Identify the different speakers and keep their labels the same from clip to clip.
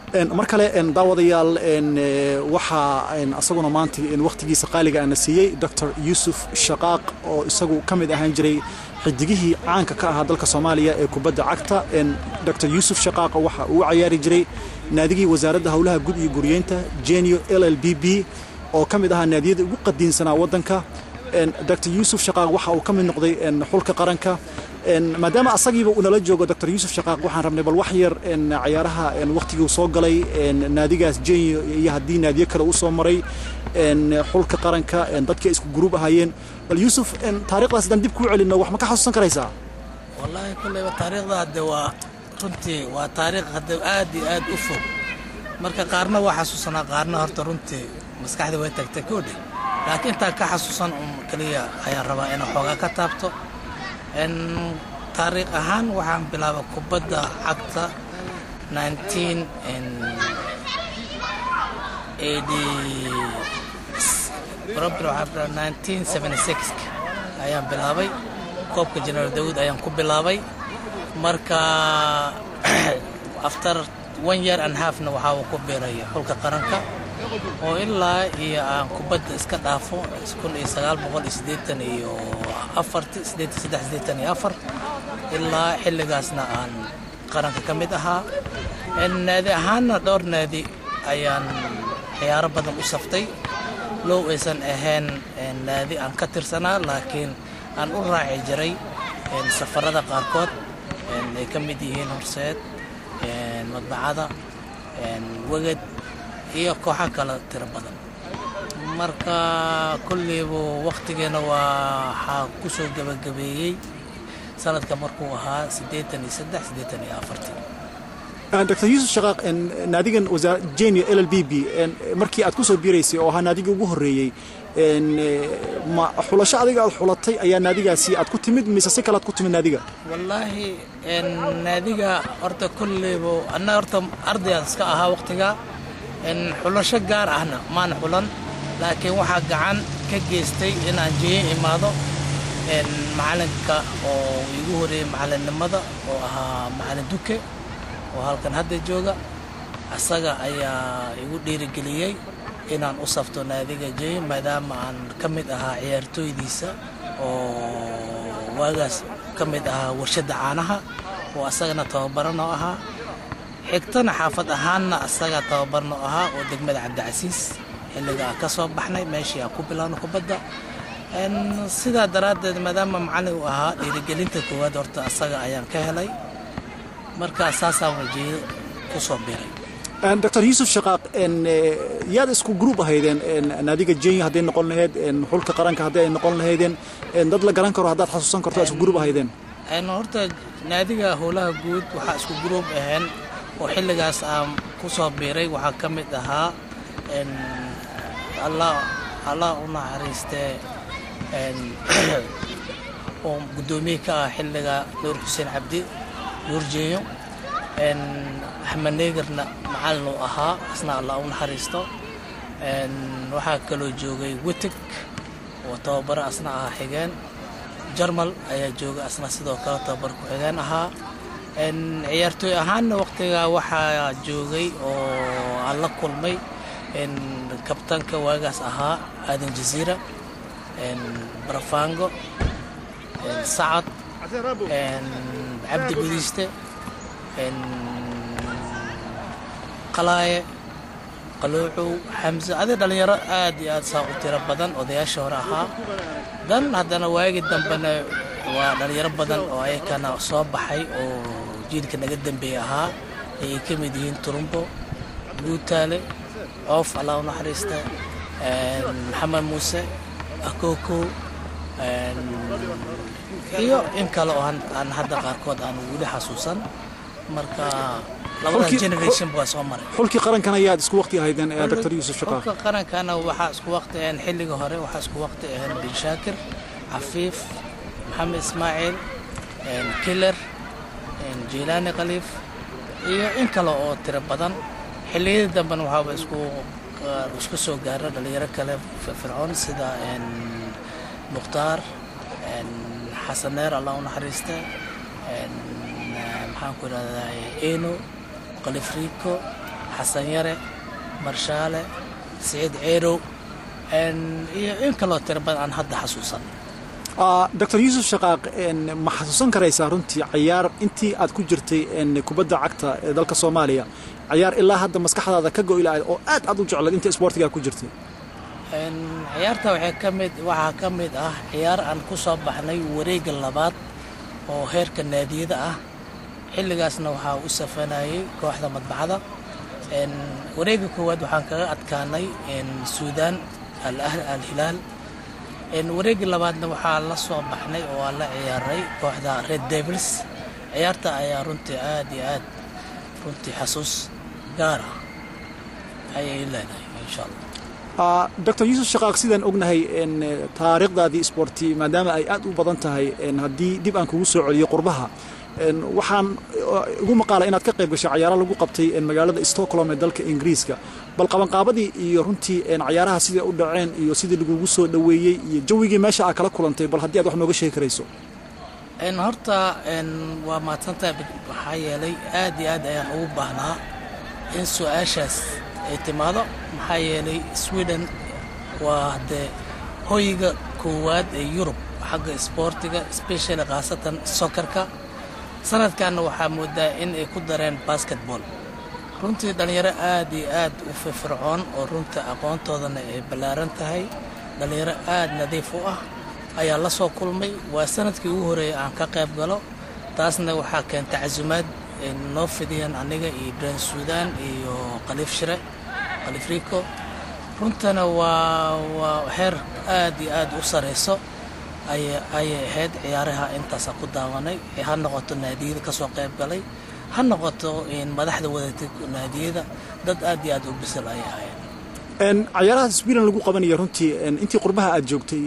Speaker 1: mar kale daawadayaal waxaa asaguna maanta wakhtigiisa qaaliga ana siiyey doctor yuusuf shaqaaq oo isagu ka mid ahaan jiray xidigihii caanka ka ahaa dalka soomaaliya ee kubadda cagta doctor yuusuf shaqaaq waxa uu cayaari jiray naadigii wasaaradda howlaha gud iyo guryeynta genio l l b b oo ka mid ahaa naadiyada ugu qadiinsanaa waddanka doctor yuusuf shaqaaq waxa uu ka mid noqday xulka qaranka maadaama asagiiba uu nala joogo doctor yuusuf shaqaaq waxaan rabnay bal wax yar cayaaraha wakhtigii soo galay naadigaas genio iyo haddii naadiyo kale uu soo maray xulka qaranka dadkii isku gruub ahaayeen bal yuusuf taarikhdaas haddaan dib kuu celinno wax ma ka xasuusan karaysaa
Speaker 2: wallaahi kulleyba taariikhda hadde waa runtii waa taariikh hadde aad iyo aad u fog marka qaarna waa xasuusanaa qaarna horta runtii maskaxda way tagtay koodhe laakiin intaan ka xasuusan un keliya ayaan rabaa inaan xoogaa ka taabto taariikh ahaan waxaan bilaabay kubadda cagta ayaan bilaabay koobka jenaraal daawuud ayaan ku bilaabay marka after one year and halfna waxaa uu ku biiraya xulka qaranka oo ilaa iyo aan kubadda iska dhaafo kun iyo sagaal boqol iyo siddeetan iyo afarti siddeetan saddex siddeetan iyo afar ilaa xilligaasna aan qaranka ka mid ahaa naadi ahaanna dhowr naadi ayaan ciyaaro badan u saftay low aysan ahayn naadi aan ka tirsanaa laakiin aan u raaci jiray safarada qaarkood ay ka mid yihiin horseed madbacada weged iyo kooxo kale tiro badan marka kulliibu wakhtigeena waxaa ku soo gebagabeeyey sanadka markuu ahaa siddeetan iyo saddex siddeetan iyo afartii
Speaker 1: doctor yuusuf shaqaaq naadigan genio l l b b markii aad ku soo biiraysay oo ahaa naadigii ugu horreeyey ma xulasho adiga aad xulatay ayaa naadigaasi aad ku timid mise si kale aad ku timid naadiga
Speaker 2: wallaahi naadiga horta kulliibu anna horta ardayaan iska ahaa wakhtiga xulasho gaar ahna maan xulan laakiin waxaa gacan ka geystay inaan jeeye imaado macalinka oo igu horeeyey macalinnimada oo ahaa macalin duke oo halkan hadda jooga asaga ayaa igu dhiirigeliyey inaan u safto naadiga jey maadaama aan ka mid ahaa ciyaartooydiisa oo waagaas ka mid ahaa warshadda caanaha oo asagana tababaranoo ahaa xigtana xaafad ahaanna asaga tababarno ahaa oo degmada cabdicasiis xilliga aan ka soo baxnay meeshii aan ku bilaabno kubadda sidaa daraaddeed maadaama macallin uu ahaa dhiirigelinta koowaad horta asaga ayaan ka helay markaa saasaan wajeedo ku soo biray
Speaker 1: doctor yuusuf shaqaaq yaad isku gruub ahaydeen naadiga jenya hadday noqon lahayd xulka qaranka haddii ay noqon lahaydeen dad la garan karo haddaad xasuusan karto isku gruub ahaydeen
Speaker 2: horta naadiga howlaha guud waxaa isku gruub aheen oo xilligaas aan ku soo biiray waxaa ka mid ahaa allah u naxariistee oo guddoomiye ka ah xilliga nuur xuseen cabdi nuur jeeyo axmed neegarna macalin uu ahaa asna allah u naxariisto waxaa kaloo joogay witig oo tababaro asna ahaa xigeen jarmal ayaa jooga asna sidoo kale tababar ku-xigeen ahaa ciyaartooy ahaanna waqtigaa waxaa joogay oo aan la kulmay kabtanka waagaas ahaa aadan jaziira barafango sacad cabdi gudiiste qalaaye qaluucow xamse adi dhallinyaro aad iyo aad saa u tiro badan odayaasha hore ahaa dan haddana waagii dambena waa dhallinyaro badan oo ayakana soo baxay oo jiilka naga dambeeye ahaa ayay ka mid yihiin turumbo guutaale coof allah u naxariista maxamed muuse akookow iyo in kale oo aan hadda qaarkood aan weli xasuusan marka labada generation waa soo maray
Speaker 1: xulkii qarankana ayaad isku waqti ahaydeen doctor yuusuf shaqaaq
Speaker 2: xulka qarankana waxaa isku waqti aheen xilliga hore waxaa isku waqti aheen bin shaakir cafiif maxamed ismaaciil killer jiilaani khaliif iyo in kale oo tiro badan xilliyadii dambena waxaaba isku isku soo gaara dhalinyaro kale fircoon sida mukhtaar xasaneer allah u naxariista maxaan ku idhahdaa eno kalifrico xasan yare marshaale siciid ceerow iyo in kaloo tiro badan aan hadda xasuusan
Speaker 1: doctor yuusuf shaqaaq ma xasuusan karaysaa runtii cayaar intii aad ku jirtay kubadda cagta ee dalka soomaaliya cayaar ilaa hadda maskaxdaada ka go'i lahayd oo aad aad u jeclayd inta isboortigaa ku jirtay
Speaker 2: ciyaarta waxay ka mid waxaa ka mid ah ciyaar aan ku soo baxnay wareegga labaad oo heerka naadiyada ah xilligaasna waxaa u safanayay kooxda madbacda wareegga koowaad waxaan kaga adkaanay suudaan al hilaal wareegga labaadna waxaa la soo baxnay oo aan la ciyaaray kooxda red devils ciyaarta ayaa runtii aad iyo aad runtii xasuus gaar ah ayay leedahay insha allah
Speaker 1: doctor yuusuf shaqaaq sidaan ognahay taariikhdaadii isboorti maadaama ay aad u badan tahay haddii dib aan kugu soo celiyo qurbaha waxaan ugu maqaala inaad ka qayb gashay cayaaro lagu qabtay magaalada stockholm ee dalka ingiriiska bal qabanqaabadii iyo runtii cayaaraha siday u dhaceen iyo sidii lagugu soo dhoweeyey iyo jawigii meesha aa kala kulantay bal haddii aad wax nooga sheegi karayso
Speaker 2: horta waa mahadsantahay waxaa yeelay aad iyo aad ayaan ugu baahnaa in su-aashaas ay timaado maxaa yeelay sweden waa dee hoyga koowaad ee yurub xagga isboortiga specially khaasatan sokarka sanadkanna waxaa moodaa in ay ku dareen basketball runtii dhallinyaro aad iyo aad u firfircoon oo runta aqoontoodana ay ballaaran tahay dhallinyaro aad nadiif u ah ayaa la soo kulmay waa sanadkii ugu horeeyay aan ka qayb galo taasna waxaa keenta casumaad noo fidiyeen aniga iyo ibrahim suudaan iyo khaliif shire khaliif rico runtana waa waa heer aad iyo aad u sarayso ayay ahayd ciyaaraha intaasa ku daawanay ha noqoto naadiyada ka soo qayb galay ha noqoto madaxda wadatay naadiyada dad aad iyo aad u bisil ayay ahayd
Speaker 1: cayaaraha sweden lagu qabanaya runtii intii qurbaha aad joogtay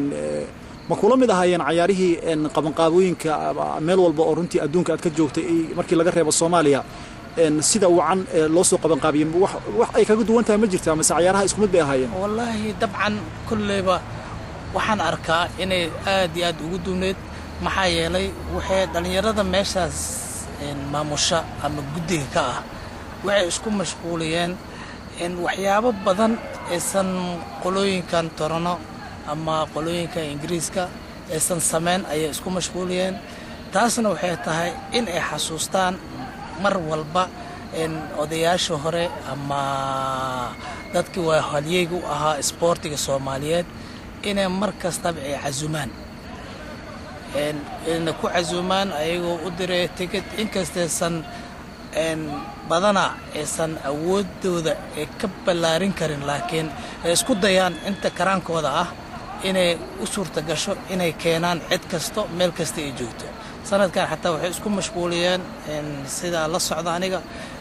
Speaker 1: ma kula mid ahaayeen cayaarihii qabanqaabooyinka meel walba oo runtii adduunka aad ka joogtay markii laga reebo soomaaliya sida wacan loo soo qabanqaabiyey wax ay kaga duwan tahay ma jirtaa mase cayaaraha isku mid bay ahaayeen
Speaker 2: wallaahi dabcan kolleyba waxaan arkaa inay aad iyo aad ugu duwneyd maxaa yeelay waxay dhallinyarada meeshaas maamusha ama guddiga ka ah waxay isku mashquuliyeen waxyaabo badan aysan qolooyinkan torano ama qolooyinka ingiriiska aysan samayn ayay isku mashquuliyeen taasna waxay tahay in ay xasuustaan mar walba odayaasha hore ama dadkii waa halyeyga u ahaa isboortiga soomaaliyeed inay mar kastaba ay casumaan na ku casuumaan ayagoo u diray tikid inkastaysan badana aysan awoodooda ay ka ballaarin karin laakiin ay isku dayaan inta karaankooda ah inay u suurta gasho inay keenaan cid kasto meel kasta ay joogto sanadkan xataa waxay isku mashquuliyeen sidaa la socda aniga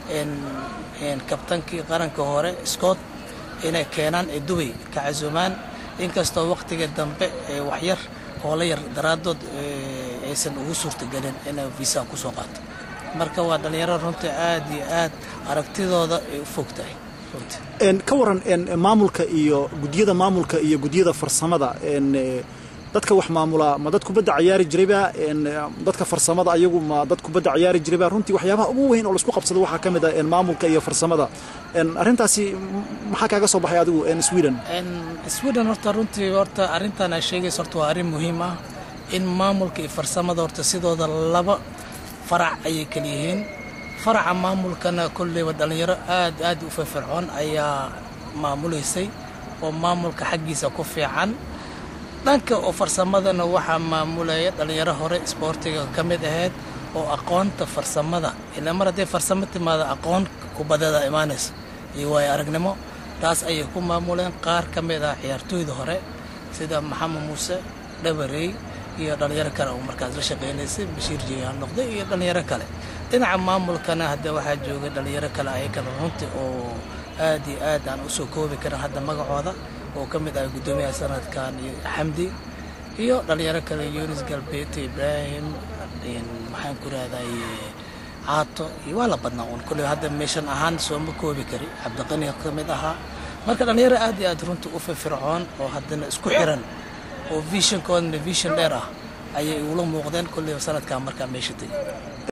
Speaker 2: kabtankii qaranka hore scott inay keenaan ee dubay ka casuumaan inkastoo wakhtiga dambe ee waxyar hoola yar daraaddood aysan ugu suurtagelin inay visa ku soo qaato marka waa dhallinyaro runtii aad iyo aad aragtidooda ay u fog tahay
Speaker 1: ka waran maamulka iyo guddiyada maamulka iyo guddiyada farsamada dadka wax maamula ma dad kubadda cayaari jirayba dadka farsamada ayagu ma dad kubadda cayaari jirayba runtii waxyaabaha ugu weyn oo laisku qabsado waxaa ka mid ah maamulka iyo farsamada arrintaasi maxaa kaaga soo baxay adigu sweden
Speaker 2: sweden horta runtii horta arrintan aa sheegaysa horta waa arrin muhiim ah in maamulka iyo farsamada horta sidooda laba farac ayay kala yihiin faraca maamulkana kolleyba dhallinyaro aad aad u firfircoon ayaa maamulaysay oo maamulka xaggiisa ku fiican dhanka oo farsamadana waxaa maamulaya dhallinyaro hore isboortiga ka mid ahayd oo aqoonta farsamada ilaa mar hadday farsamo timaada aqoon kubadada imaanaysa iyo waayo aragnimo taas ayay ku maamuleen qaar ka mid ah ciyaartooyda hore sida maxamed muuse dhabarey iyo dhallinyaro kale oo markaas la shaqaynaysay bashiir jiyaan noqday iyo dhallinyaro kale dhinaca maamulkana hadda waxaa joogay dhallinyaro kale ayakana runtii oo aad iyo aad aan u soo koobi karin hadda magacooda oo ka mid ah guddoomiyaha sanadkan iyo xamdi iyo dhallinyaro kale yunis galbeete ibraahim maxaan ku rahday caato iyo waa la badnaa uun kolley hadda meeshan ahaan sooma koobi kari cabdiqani ka mid ahaa marka dhallinyaro aad iyo aad runtii u firfircoon oo haddana isku xiran oo visionkoodana vision dheer ah ayay ugula muuqdeen kolleyba sanadkan markaa meesha tegay